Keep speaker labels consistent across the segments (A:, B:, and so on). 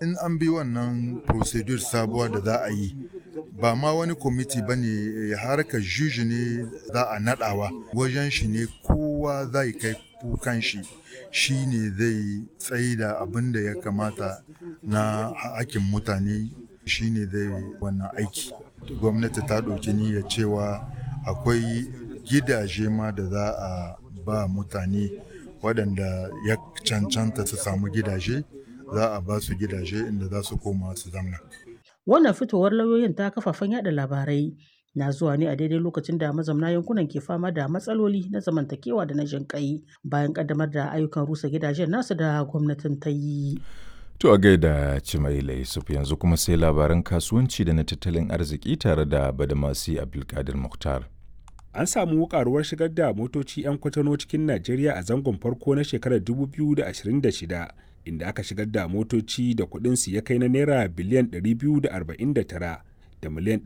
A: in an bi wannan procedure sabuwa da za a yi ba ma wani kwamiti ba ne harkar juji ne za a nadawa wajen shi ne kowa zai kai kukan shi shi ne zai tsaye da abin da ya kamata na hakin mutane shi ne zai wannan aiki gwamnati ta ɗauki niyyar cewa akwai gidaje ma da za a ba mutane waɗanda ya cancanta su samu gidaje za a ba su gidaje inda za su koma su zamna.
B: Wannan fitowar lauyoyin ta kafafen yada labarai na zuwa ne a daidai lokacin da mazamna yankunan ke fama da matsaloli na zamantakewa da na jinƙai bayan ƙaddamar da ayyukan rusa gidajen nasu da gwamnatin ta yi.
C: To a gaida Cimaila Yusuf yanzu kuma sai labaran kasuwanci da na tattalin arziki tare da Badamasi Abdulkadir Mukhtar.
D: An samu karuwar shigar da motoci 'yan kwatano cikin Najeriya a zangon farko na shekarar 2026 inda aka shigar da motoci da kuɗinsu ya kai na naira biliyan 249 da miliyan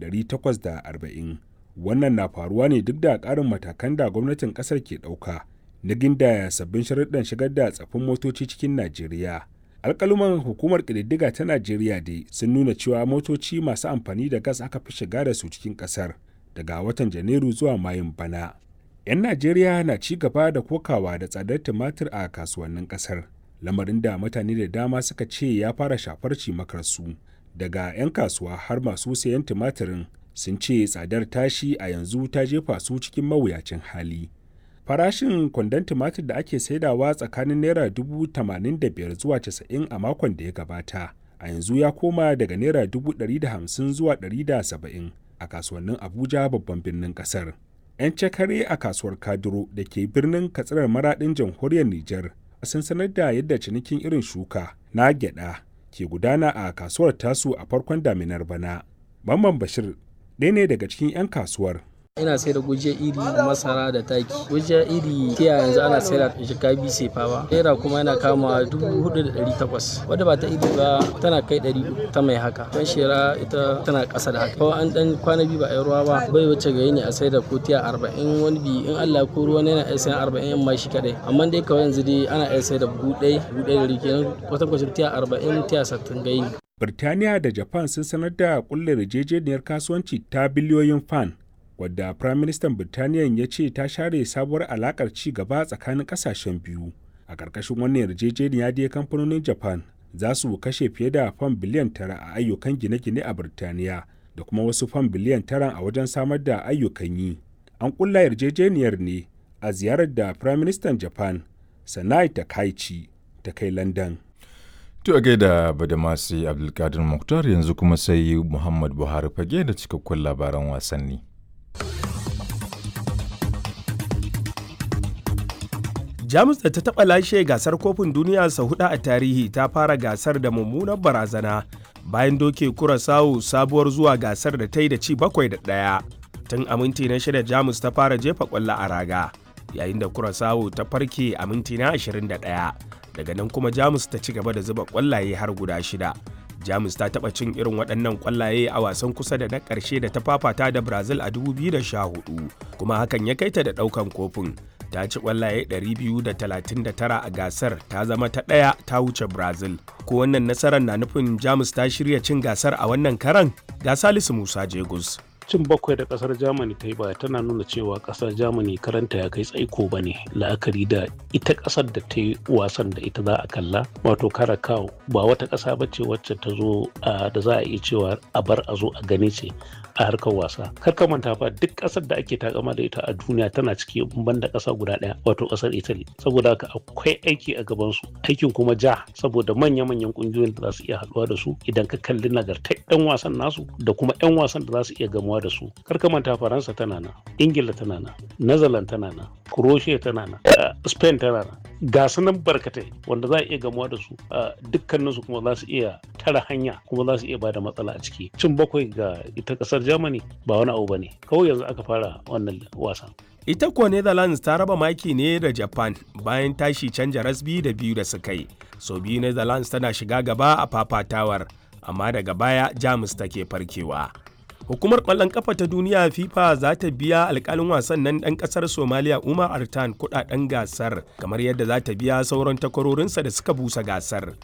D: 840. Wannan na faruwa ne duk da ƙarin matakan da gwamnatin ƙasar ke ɗauka na gindaya sabbin sharuɗan shigar da tsaffin motoci cikin Najeriya. alkaluman hukumar ƙididdiga ta najeriya dai sun nuna cewa motoci masu amfani da gas aka fi shiga da su cikin ƙasar daga watan janairu zuwa mayun bana 'yan najeriya na ci gaba da kokawa da tsadar tumatir a kasuwannin ƙasar lamarin da mutane da dama suka ce ya fara shafar cimakarsu daga 'yan kasuwa har masu sayan tumatirin sun ce tsadar tashi a yanzu ta jefa su cikin mawuyacin hali farashin kwandon tumatir da ake saidawa tsakanin naira dubu tamanin da biyar zuwa casa'in a makon da ya gabata a yanzu ya koma daga naira dubu ɗari da hamsin zuwa ɗari da saba'in a kasuwannin abuja babban birnin ƙasar yan cakare a kasuwar kaduro da ke birnin katsirar maraɗin jamhuriyar nijar sun sanar da yadda cinikin irin shuka na gyada ke gudana a kasuwar tasu a farkon daminar bana mamman bashir ɗaya ne daga cikin 'yan kasuwar
E: ina sai da gujiya iri masara da taki gujiya iri tiya yanzu ana sai da jika biyu sefa ba naira kuma yana kama dubu hudu da dari takwas wadda ba ta iri ba tana kai dari ta mai haka don shera ita tana kasa da haka ko an dan kwana biyu ba a yi ruwa ba bai wuce ga ne a sai da ko tiya arba'in wani bi in allah ko ruwa ne na iya sayan arba'in yan ma shi kadai amma dai kawai yanzu dai ana iya sai da buhu ɗaya buhu ɗaya da rike kenan kwatankwacin tiya arba'in tiya sattin ga yini.
D: Birtaniya da Japan sun sanar da kulle yarjejeniyar kasuwanci ta biliyoyin fan wadda Firaministan Birtaniya ya ce ta share sabuwar alakar ci gaba tsakanin kasashen biyu. A ƙarƙashin wannan yarjejeniya dai kamfanonin Japan za su kashe fiye da fam biliyan tara a ayyukan gine-gine a Birtaniya da kuma wasu fam biliyan tara a wajen samar da ayyukan yi. An ƙulla yarjejeniyar ne a ziyarar da Firaministan Japan Sanai Takaichi ta kai London.
C: To a gaida Badamasi Abdulkadir Mukhtar yanzu kuma sai Muhammad Buhari fage da cikakkun labaran wasanni.
F: jamus da ta taɓa lashe gasar kofin duniya sau hudu a tarihi ta fara gasar da mummunar barazana bayan doke kurasawu sabuwar zuwa gasar da ta yi da ci bakwai da ɗaya tun a minti na shida jamus ta fara jefa ƙwallo a raga yayin da kurasawu ta farke a minti na 21 daga nan kuma jamus ta ci gaba da zuba ƙwallaye har guda shida jamus ta taɓa cin irin waɗannan ƙwallaye a wasan kusa da na ƙarshe da ta fafata da brazil a 2014 kuma hakan ya kai ta da ɗaukan kofin ta ci ƙwallaye 239 a gasar ta zama ta ɗaya ta wuce brazil ko wannan nasarar na nufin jamus ta shirya cin gasar a wannan karan ga salisu musa jegus
G: cin bakwai da kasar germany ta yi ba tana nuna cewa kasar germany karanta ya kai tsaiko ba ne la'akari da ita kasar da ta yi wasan da ita za a kalla wato karakau ba wata kasa ba ce wacce ta zo da za a iya cewa a bar a zo a gani ce a harkar wasa kar ka manta fa duk kasar da ake takama da ita a duniya tana ciki ban da kasa guda daya wato kasar italy saboda haka akwai aiki a gaban su aikin kuma ja saboda manya-manyan kungiyoyin da za su iya haduwa da su idan ka kalli nagartar yan wasan nasu da kuma yan wasan da za su iya gamuwa da su kar ka manta faransa tana nan ingila tana nan netherlands tana nan croatia tana nan spain tana nan ga su nan barkatai wanda za a iya gamuwa da su dukkaninsu kuma za su iya tara hanya kuma za su iya bada matsala a ciki cin bakwai ga ita kasar germany ba wani abu bane kawai yanzu aka fara wannan wasan
F: ita kuwa netherlands ta raba maki ne da japan bayan tashi canja rasbi da biyu da suka yi so biyu netherlands tana shiga gaba a fafatawar amma daga baya jamus take farkewa hukumar ƙwallon kafa ta duniya fifa za ta biya alkalin wasan nan ɗan ƙasar somaliya umar artan kudaden gasar kamar yadda za ta biya sauran takwarorinsa da suka busa gasar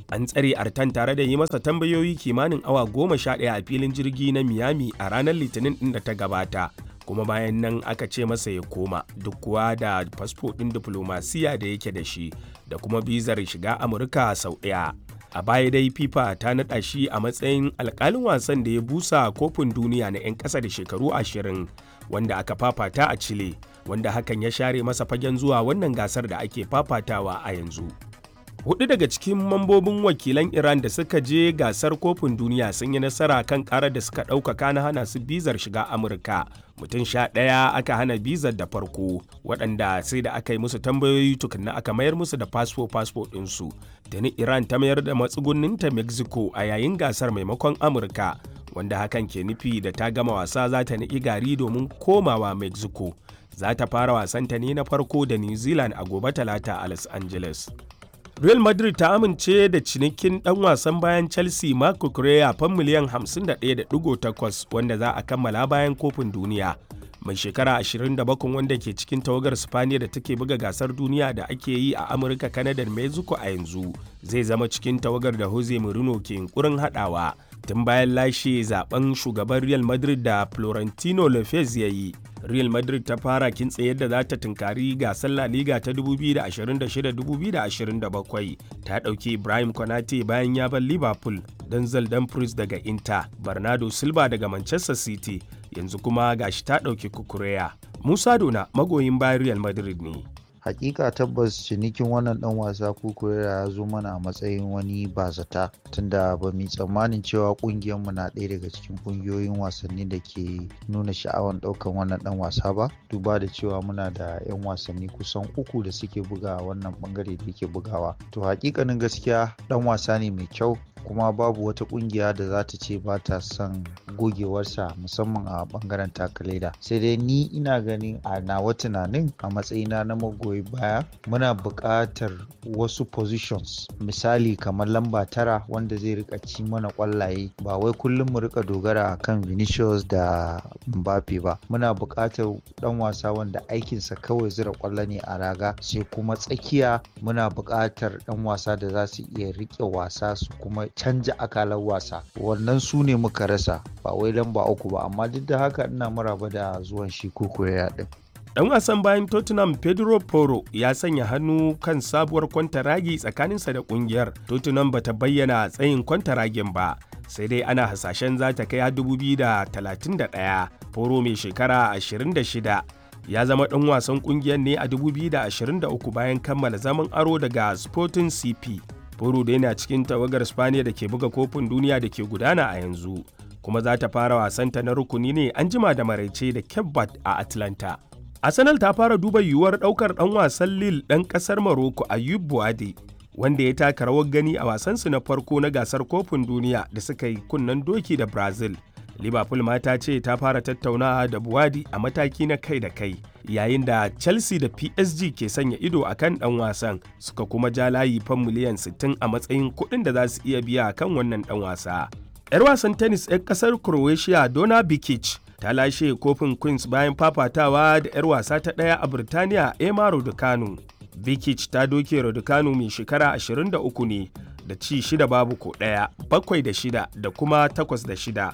F: An tsare Artan tare da yi masa tambayoyi kimanin awa goma sha ɗaya a filin jirgi na Miami a ranar Litinin ɗin da ta gabata. kuma bayan nan aka ce masa ya koma duk kuwa da fasfo ɗin diflomasiya da yake da shi da kuma bizar shiga amurka sau ɗaya a baya dai fifa ta naɗa shi a matsayin alƙalin wasan da ya busa kofin duniya na 'yan ƙasa da shekaru ashirin wanda aka fafata a chile wanda hakan ya share masa fagen zuwa wannan gasar da ake fafatawa a yanzu hudu daga cikin mambobin wakilan iran da suka je gasar kofin duniya sun yi nasara kan karar da suka ɗaukaka na hana su bizar shiga amurka mutum sha ɗaya aka hana bizar da farko waɗanda sai da aka yi musu tambayoyi tukunna aka mayar musu da fasfo fasfo ɗinsu da ni iran ta mayar da matsugunninta mexico a yayin gasar maimakon amurka wanda hakan ke nufi da ta gama wasa za ta niƙi gari domin komawa mexico za ta fara wasanta ne na farko da new zealand a gobe talata a los angeles Real Madrid ta amince da cinikin ɗan wasan bayan Chelsea Marco Correa fan miliyan 51.8 wanda za a kammala bayan kofin duniya. Mai shekara 27 wanda ke cikin tawagar Spaniya da take buga gasar duniya da ake yi a Amurka, Canada da Mexico a yanzu zai zama cikin tawagar da Jose Mourinho ke yunkurin haɗawa. Tun bayan lashe zaben shugaban Real Madrid da Florentino Lopez ya yi. Real Madrid ta fara kintse yadda za ta tunkari gasar La Liga ta 2026-2027 ta ɗauki Ibrahim Konate bayan ya bar Liverpool don Dumfries daga Inter, Bernardo Silva daga Manchester City, yanzu kuma gashi ta ɗauki Kukureya. Musa Dona magoyin bayan Real Madrid ne.
H: hakika tabbas cinikin wannan dan wasa kukurera ya zo mana a matsayin wani bazata tunda ba mu tsammanin cewa mu na ɗaya daga cikin kungiyoyin wasanni da ke nuna sha'awan ɗaukan wannan dan wasa ba duba da cewa muna da 'yan wasanni kusan uku da suke buga wannan bangare da yake bugawa to hakikanin gaskiya dan wasa ne mai kyau kuma babu wata kungiya da za ta ce ba ta son gogewarsa musamman a bangaren takaleda sai dai ni ina ganin a nawa tunanin a matsayina na magoyi baya muna buƙatar wasu positions misali kamar lamba tara wanda zai rika ci mana kwallaye ba wai kullum mu rika dogara kan Vinicius da Mbappe ba muna buƙatar dan wasa wanda aikinsa kawai zira kwallo ne a raga sai kuma tsakiya muna buƙatar dan wasa da za su iya rike wasa su kuma canja akalar wasa wannan su ne muka rasa ba wai lamba uku ba amma duk da haka ina maraba da zuwan shi koko ya din
F: Dan wasan bayan Tottenham Pedro Porro ya sanya hannu kan sabuwar kwantaragi tsakaninsa da kungiyar. Tottenham bata bayyana tsayin kwantaragin ba, sai dai ana hasashen za ta kai 2031. Porro mai shekara 26 ya zama ɗan wasan kungiyar ne a 2023 bayan kammala zaman aro daga Sporting CP. Porro da yana cikin tawagar Spaniya da ke buga kofin duniya da ke gudana a yanzu. kuma za ta fara wasanta na rukuni ne an jima da maraice da Kebbat a Atlanta. Arsenal ta fara duba yiwuwar ɗaukar ɗan wasan Lille ɗan ƙasar Morocco Ayub Buade wanda ya taka rawar gani a wasansu na farko na gasar kofin duniya da suka yi kunnen doki da Brazil. Liverpool ma ta ce ta fara tattaunawa da Buwadi a mataki na kai da kai yayin da Chelsea da PSG ke sanya ido a kan ɗan wasan suka kuma ja layi fan miliyan 60 a matsayin kuɗin da za su iya biya kan wannan ɗan wasa. 'Yar wasan tennis 'yan ƙasar Croatia Dona Bikic ta lashe kofin Queens bayan fafatawa da 'yar wasa ta ɗaya a Birtaniya Emma Raducanu. Bikic ta doke Raducanu mai shekara 23 ne da ci shida babu ko ɗaya, bakwai da shida da kuma takwas da shida